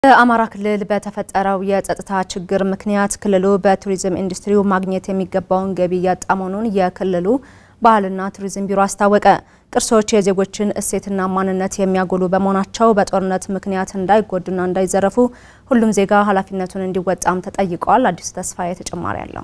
በአማራ ክልል በተፈጠረው የጸጥታ ችግር ምክንያት ክልሉ በቱሪዝም ኢንዱስትሪው ማግኘት የሚገባውን ገቢ እያጣ መሆኑን የክልሉ ባህልና ቱሪዝም ቢሮ አስታወቀ። ቅርሶች የዜጎችን እሴትና ማንነት የሚያጎሉ በመሆናቸው በጦርነት ምክንያት እንዳይጎዱና እንዳይዘረፉ ሁሉም ዜጋ ኃላፊነቱን እንዲወጣም ተጠይቀዋል። አዲሱ ተስፋዬ ተጨማሪ አለው።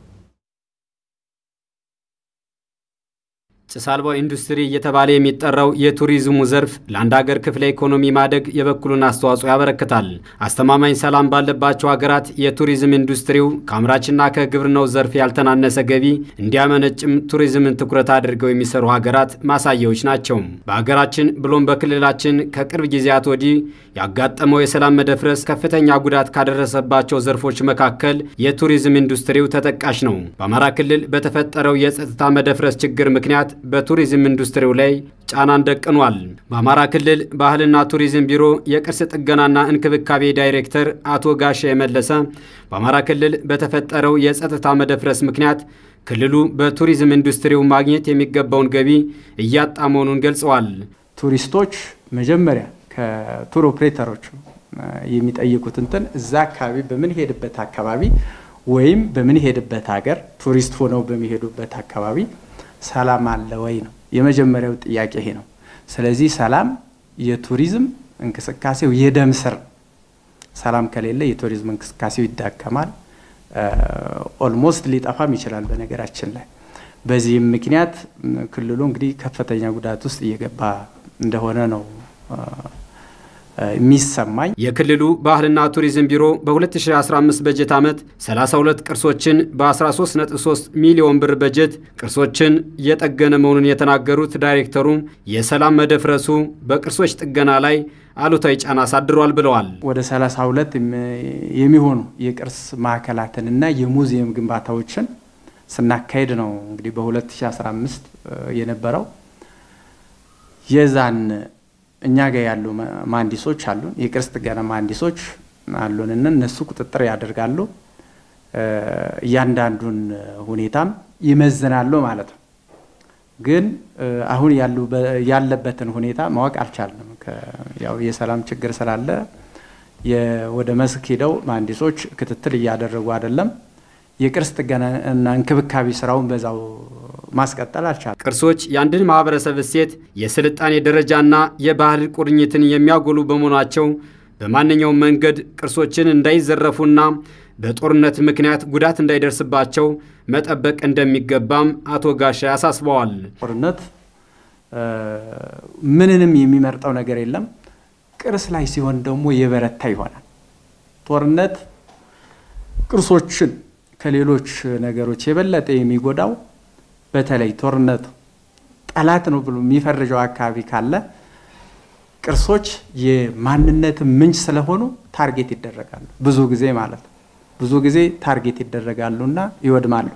ጭስ አልባው ኢንዱስትሪ እየተባለ የሚጠራው የቱሪዝሙ ዘርፍ ለአንድ ሀገር ክፍለ ኢኮኖሚ ማደግ የበኩሉን አስተዋጽኦ ያበረክታል። አስተማማኝ ሰላም ባለባቸው ሀገራት የቱሪዝም ኢንዱስትሪው ከአምራችና ከግብርናው ዘርፍ ያልተናነሰ ገቢ እንዲያመነጭም ቱሪዝምን ትኩረት አድርገው የሚሰሩ ሀገራት ማሳያዎች ናቸው። በሀገራችን ብሎም በክልላችን ከቅርብ ጊዜያት ወዲህ ያጋጠመው የሰላም መደፍረስ ከፍተኛ ጉዳት ካደረሰባቸው ዘርፎች መካከል የቱሪዝም ኢንዱስትሪው ተጠቃሽ ነው። በአማራ ክልል በተፈጠረው የጸጥታ መደፍረስ ችግር ምክንያት በቱሪዝም ኢንዱስትሪው ላይ ጫናን ደቅኗል። በአማራ ክልል ባህልና ቱሪዝም ቢሮ የቅርስ ጥገናና እንክብካቤ ዳይሬክተር አቶ ጋሻ የመለሰ በአማራ ክልል በተፈጠረው የጸጥታ መደፍረስ ምክንያት ክልሉ በቱሪዝም ኢንዱስትሪው ማግኘት የሚገባውን ገቢ እያጣ መሆኑን ገልጸዋል። ቱሪስቶች መጀመሪያ ከቱር ኦፕሬተሮች የሚጠይቁት እንትን እዛ አካባቢ በምንሄድበት አካባቢ ወይም በምንሄድበት ሀገር ቱሪስት ሆነው በሚሄዱበት አካባቢ ሰላም አለ ወይ ነው የመጀመሪያው ጥያቄ ይሄ ነው። ስለዚህ ሰላም የቱሪዝም እንቅስቃሴው የደም ስር ሰላም ከሌለ የቱሪዝም እንቅስቃሴው ይዳከማል፣ ኦልሞስት ሊጠፋም ይችላል። በነገራችን ላይ በዚህም ምክንያት ክልሉ እንግዲህ ከፍተኛ ጉዳት ውስጥ እየገባ እንደሆነ ነው የሚሰማኝ የክልሉ ባህልና ቱሪዝም ቢሮ በ2015 በጀት ዓመት 32 ቅርሶችን በ13.3 ሚሊዮን ብር በጀት ቅርሶችን እየጠገነ መሆኑን የተናገሩት ዳይሬክተሩ የሰላም መደፍረሱ በቅርሶች ጥገና ላይ አሉታዊ ጫና አሳድሯል ብለዋል። ወደ 32 የሚሆኑ የቅርስ ማዕከላትንና የሙዚየም ግንባታዎችን ስናካሄድ ነው እንግዲህ በ2015 የነበረው የዛን እኛ ጋር ያሉ መሀንዲሶች አሉን፣ የቅርስ ጥገና መሀንዲሶች አሉን እና እነሱ ቁጥጥር ያደርጋሉ። እያንዳንዱን ሁኔታም ይመዝናሉ ማለት ነው። ግን አሁን ያለበትን ሁኔታ ማወቅ አልቻልንም። ያው የሰላም ችግር ስላለ ወደ መስክ ሄደው መሀንዲሶች ክትትል እያደረጉ አይደለም። የቅርስ ጥገናና እንክብካቤ ስራውን በዛው ማስቀጠል አልቻለም። ቅርሶች የአንድን ማህበረሰብ እሴት፣ የስልጣኔ ደረጃና የባህል ቁርኝትን የሚያጎሉ በመሆናቸው በማንኛውም መንገድ ቅርሶችን እንዳይዘረፉና በጦርነት ምክንያት ጉዳት እንዳይደርስባቸው መጠበቅ እንደሚገባም አቶ ጋሻ ያሳስበዋል። ጦርነት ምንንም የሚመርጠው ነገር የለም። ቅርስ ላይ ሲሆን ደግሞ የበረታ ይሆናል። ጦርነት ቅርሶችን ከሌሎች ነገሮች የበለጠ የሚጎዳው በተለይ ጦርነቱ ጠላት ነው ብሎ የሚፈርጀው አካባቢ ካለ ቅርሶች የማንነት ምንጭ ስለሆኑ ታርጌት ይደረጋሉ። ብዙ ጊዜ ማለት ነው። ብዙ ጊዜ ታርጌት ይደረጋሉና ይወድማሉ።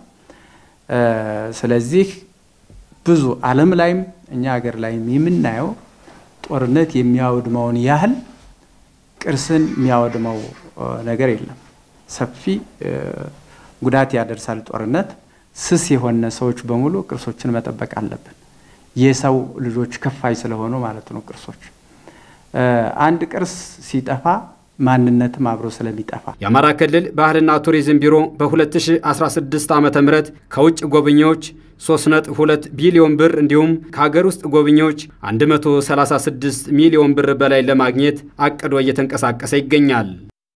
ስለዚህ ብዙ ዓለም ላይም እኛ ሀገር ላይም የምናየው ጦርነት የሚያወድመውን ያህል ቅርስን የሚያወድመው ነገር የለም። ሰፊ ጉዳት ያደርሳል ጦርነት። ስስ የሆነ ሰዎች በሙሉ ቅርሶችን መጠበቅ አለብን። የሰው ልጆች ከፋይ ስለሆኑ ማለት ነው። ቅርሶች አንድ ቅርስ ሲጠፋ ማንነትም አብሮ ስለሚጠፋ የአማራ ክልል ባህልና ቱሪዝም ቢሮ በ2016 ዓ ም ከውጭ ጎብኚዎች 3.2 ቢሊዮን ብር እንዲሁም ከሀገር ውስጥ ጎብኚዎች 136 ሚሊዮን ብር በላይ ለማግኘት አቅዶ እየተንቀሳቀሰ ይገኛል።